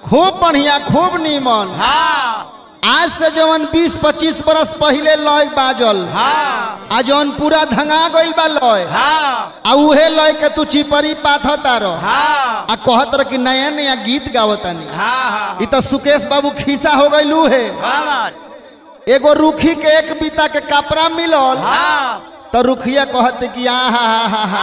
खूब बढ़िया खूब नीमन हाँ आज से जवन 20-25 बरस पहले लय बाजल हाँ आ जवन पूरा धंगा गइल बा लय हाँ आ उहे लय के तू चिपरी पाथ तारो हाँ आ कहत रह कि नया नया गीत गावतानी हाँ इ त सुकेश बाबू खीसा हो गइलू है कौन एगो रुखी के एक बीता के कपड़ा मिलल हाँ तो रुखिया कहत कि आ हा हा हा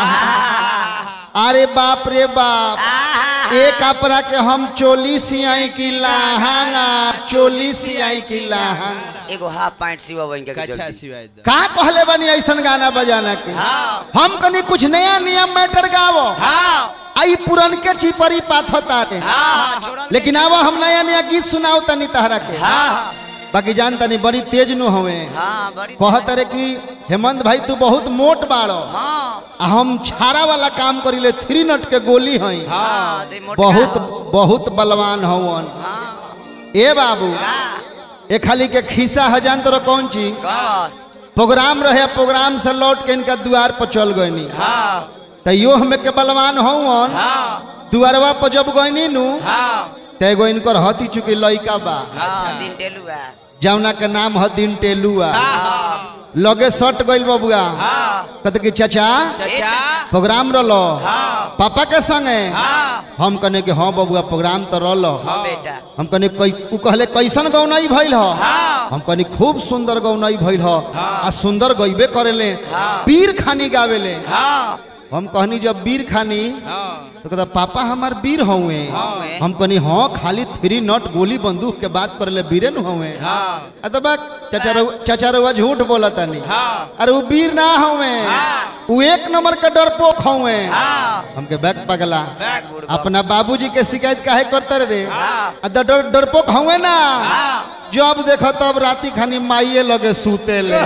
हा अरे बाप रे बाप ए कपड़ा के हम चोली सियाई की लाहंगा चोली सियाई की लाहंगा एगो हाफ पैंट सिवा बन के अच्छा जल्दी सिवाय द का कहले बनी ऐसन गाना बजाना के हाँ हम कनी कुछ नया नियम मैटर गावो हाँ आई पुरन के चिपरी पाथता रे हाँ छोड़ल लेकिन अब हम नया नया गीत सुनाओ तनी तहरा के हाँ बाकी जान तनी बड़ी तेज नु हवे हाँ बड़ी कहत रे कि हेमंत भाई तू बहुत मोट बाड़ो हाँ आ हम छारा वाला काम करिले थ्री नट के गोली हई हाँ ते मोटका बहुत बहुत बलवान हवन हाँ ए बाबू का ए खाली के खीसा हजान तो कौन चीज कौन प्रोग्राम रहे प्रोग्राम से लौट के इनका द्वार पर चल गईनी हाँ तैयो हमें के बलवान हवन हाँ दुआरवा पर जब गईनी नु हाँ ते एगो इनकर हती चुकी लइका बा हाँ दिन टेलुआ जौना के नाम ह दिन टेलुआ हाँ लगे सट गइल बबुआ हाँ कहते कि चाचा चाचा प्रोग्राम रलो हाँ पापा के संगे हाँ हम कहने कि हाँ बबुआ प्रोग्राम तो रलो हाँ बेटा हम कहने कई उ कहले कैसन गौनाई भइल ह हाँ हम कहनी खूब सुंदर गौनाई भइल ह आ सुंदर गइबे करेले हाँ। वीर खानी गावेले हाँ हम कहनी जब वीर खानी हाँ तो कहता पापा हमार वीर हउए हउए। हम कहनी हाँ खाली थ्री नट गोली बंदूक के बात करेले वीरे न हउए हाँ अतः बा चाचा रउआ चाचा रउआ झूठ बोला तानी हाँ अरे वो वीर ना हउए हाँ। वो एक नंबर के डरपोक हउए हाँ हमके बैग पगला बैग बुढ़वा। अपना बाबूजी के शिकायत काहे करते रे हाँ। आ द- डर डरपोक हउए ना हाँ जब देखो तब राती खानी माइये लगे सूते ले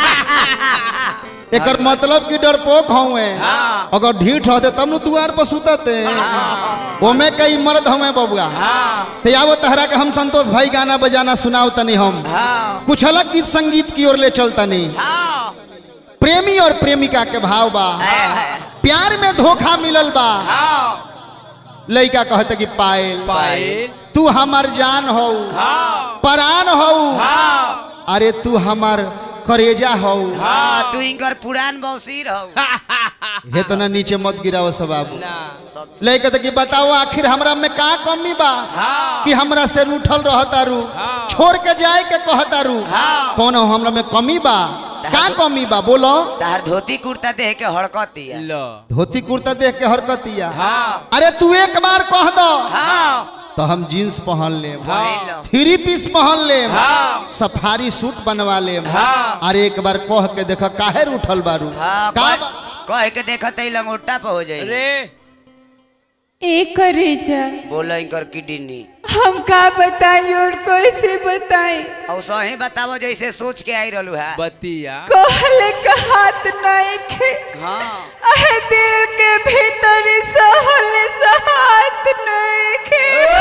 एकर मतलब कि डरपोक हउए हाँ। अगर ढीठ रहते तब न दुआर पर सुतते ओमे कई मर्द हमें बबुआ हाँ ते आवो तहरा के हम संतोष भाई गाना बजाना सुनाओ तनी हम हाँ कुछ अलग गीत संगीत की ओर ले चलतनी हाँ प्रेमी और प्रेमिका के भाव बा प्यार में धोखा मिलल बा हाँ लइका कहते कि पायल पायल तू हमार जान हो हाँ परान हो हाँ अरे तू हमार करेजा हो हाँ तू इनकर पुरान बौसीर हो हे तो ना नीचे मत गिराओ सब बाबू ना सब लइका कहते कि बताओ आखिर हमरा में का कमी बा हाँ कि हमरा से रूठल रहतारू हाँ। छोड़ के जाए के कहतारू हाँ। कौन हमरा में कमी बा का कमी बा बोलो तार धोती कुर्ता देख के हड़कती है लो धोती कुर्ता देख के हरकतिया हाँ अरे तू एक बार कह दो हाँ तो हम जीन्स पहन लेम पहिन लो। थ्री पीस पहन लेम हाँ। सफारी सूट बनवा लेम हाँ। अरे एक बार कह के देख काहे उठल बारू हाँ का कह- कह के देखत ही लंगोटा पे हो जाए अरे ए करेजा बोलो इनकर किडनी हम का बताई और कैसे बताई और सही बताओ जैसे सोच के आई रहलू है बतिया कहले का हाथ नहीं खे हाँ अहे दिल के भीतर सहल सहात नहीं खे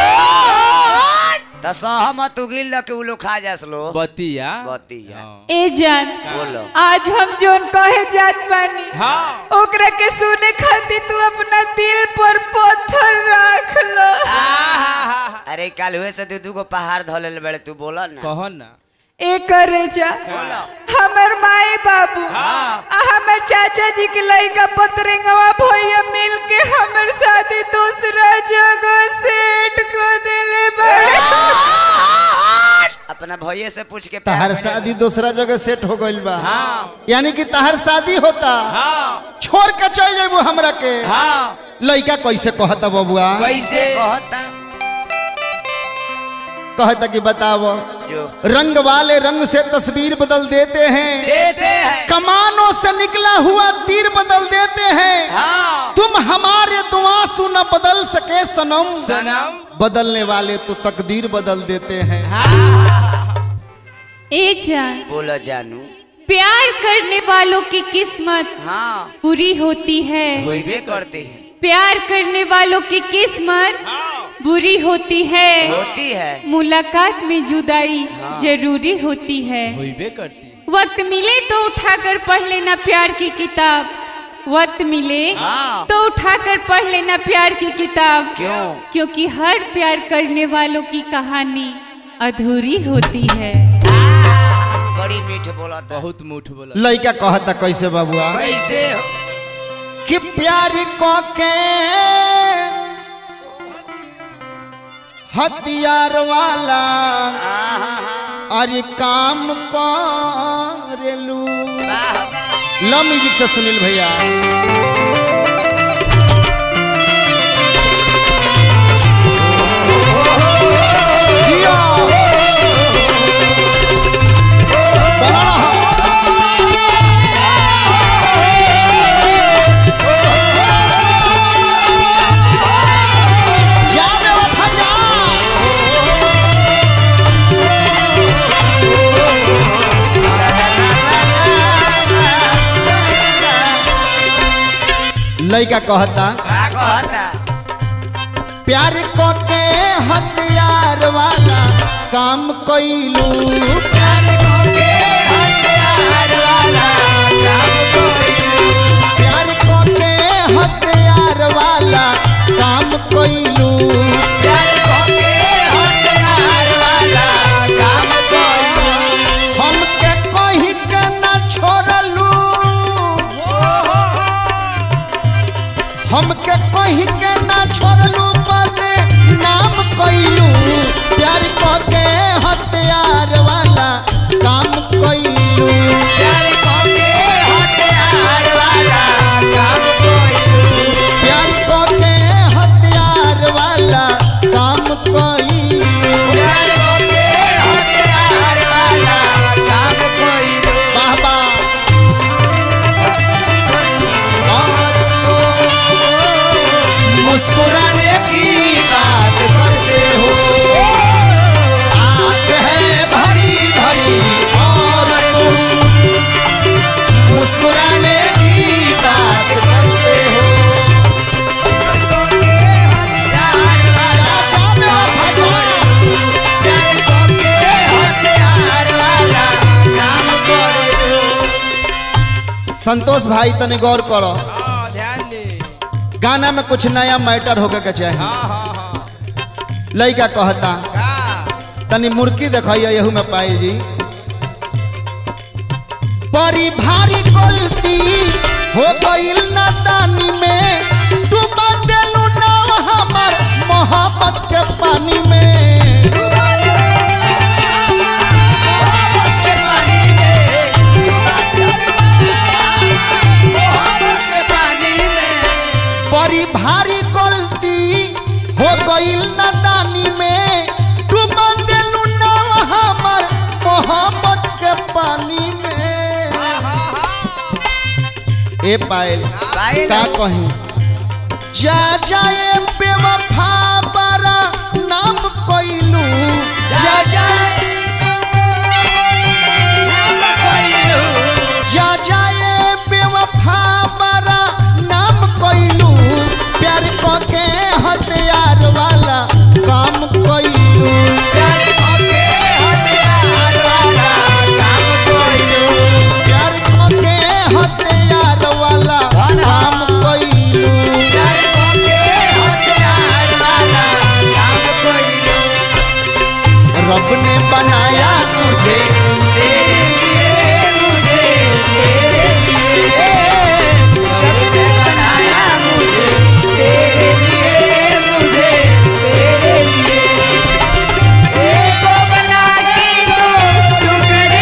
तो सहमत उगिल के उ लोग खा जास लो बतिया बतिया हाँ। ए जान बोलो आज हम जोन कहे जात बानी हाँ ओकरा के सुने खातिर तू अपना दिल पर पत्थर रख लो अरे कल हुए से दू दू गो पहाड़ धोले बड़े तू बोला ना कहो ना ए करेजा हमर माई बाबू आ हमर चाचा जी के लइका पतरेंगवा भैया मिल के हमर शादी दूसरा जगह सेट को देले बड़े अपना भैये से पूछ के प्यार तहर करे। शादी दूसरा जगह सेट हो गइल बा हाँ यानी कि तहर शादी होता हाँ छोड़ के चल जेबू हमरा के हाँ लइका कैसे कहता बबुआ कैसे कहता कहता कि बताओ जो रंग वाले रंग से तस्वीर बदल देते हैं देते हैं कमानों से निकला हुआ तीर बदल देते हैं हाँ तुम हमारे दुआ न बदल सके सनम सनम बदलने वाले तो तकदीर बदल देते हैं ए जान बोलो जानू प्यार करने वालों की किस्मत हाँ बुरी होती है होइबे करते हैं प्यार करने वालों की किस्मत बुरी होती है होती है मुलाकात में जुदाई जरूरी होती है होइबे करती वक्त मिले तो उठाकर पढ़ लेना प्यार की किताब वक्त मिले हाँ। तो उठाकर पढ़ लेना प्यार की किताब क्यों? क्योंकि हर प्यार करने वालों की कहानी अधूरी होती है बड़ी मीठ बोला था बहुत मुठ बोला लड़का कहता कैसे बाबुआ कैसे हो? कि प्यार को के हथियार वाला अरे काम करेलू लो म्यूजिक से सुनील भैया जियो। बना रहा। जा बे उठा जा। लइका कहता का कहता प्यार को के हथियार वाला काम कइलू प्यार को के हथियार वाला काम कोई प्यार को के हथियार वाला काम कइलू प्यार को के हथियार वाला काम कोई हमके कहीं के ना छोड़लू हमके कहीं के ना छोड़लू बदे नाम कइलू प्यार को के हथियार वाला काम कइलू प्यार को के हथियार वाला काम कोई प्यार को के हथियार वाला काम कइलू प्यार को के हथियार वाला काम कोई बाबा और तो मुस्कुराने की बात करते हो आंख है भरी भरी और तुम मुस्कुराने की बात करते हो हथियार वाला चाचा में भजा प्यार को के हथियार वाला काम कोई संतोष भाई तने गौर करो हाँ ध्यान दे गाना में कुछ नया मैटर होके के चाहे हाँ हाँ हाँ लड़का कहता का तनी मुर्की दिखाइए यहू में पाई जी बड़ी भारी गलती हो गईल नादानी में डूबा देलू नाव हमर मोहब्बत के पानी में मोहब्बत के पानी में डूबा मोहब्बत के पानी में बड़ी भारी गलती हो गईल नादानी में डूबा देलू नाव हमर मोहब्बत के पानी में ए पायल पायल। का कहीं जा जाए बेवफा बरा नाम कोइलू जा जाए नाम कोइलू जा जाए बेवफा बरा नाम कोइलू प्यार को के हथियार वाला काम कोइलू प्यार को के हथियार वाला काम कोइलू प्यार को के हथियार वाला काम कोइलू प्यार को के हथियार वाला काम कोइलू रब ने बनाया तुझे तेरे लिए मुझे तेरे लिए रब ने बनाया मुझे तेरे लिए मुझे तेरे लिए एक को बना के दो टुकड़े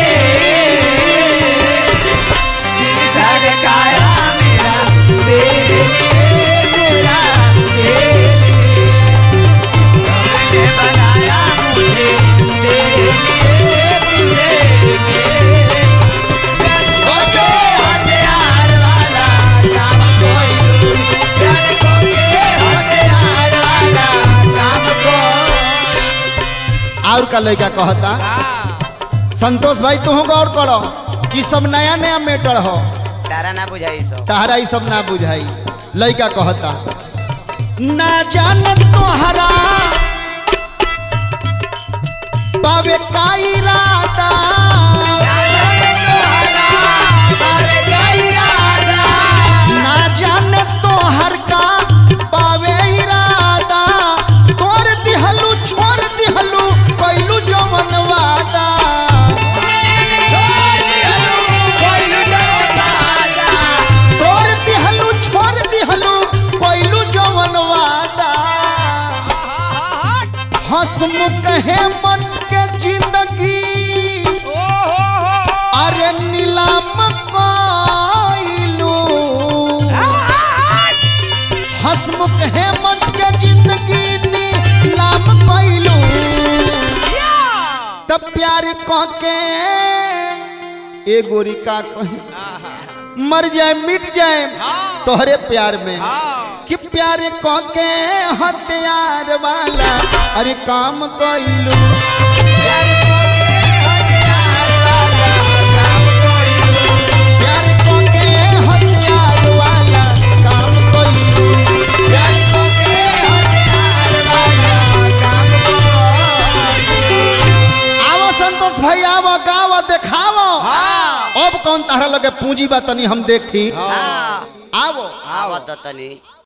किए घर काया मेरा तेरे लिए मेरा तेरे लिए रब ने बनाया मुझे तेरे लिए तुझे मेरे ओके हथियार वाला काम कोई प्यार को के हथियार वाला काम कोई और का लड़का कहता संतोष भाई तू गौर करो कि सब नया नया मैटर हो तारा ना बुझाई सो तहरा ई सब ना बुझाई लड़का कहता ना जान तोहरा बाबे का इरादा तब प्यार कह के ए गोरी का कहे मर जाए मिट जाए तोहरे प्यार में कि प्यार कह के हथियार वाला अरे काम कइलू प्यार कह के हथियार वाला काम कइलू आवो संतोष भाई आवो गावो देखावो अब कौन तारा लगे पूंजी बा तनी हम देखी आवो आवत तनी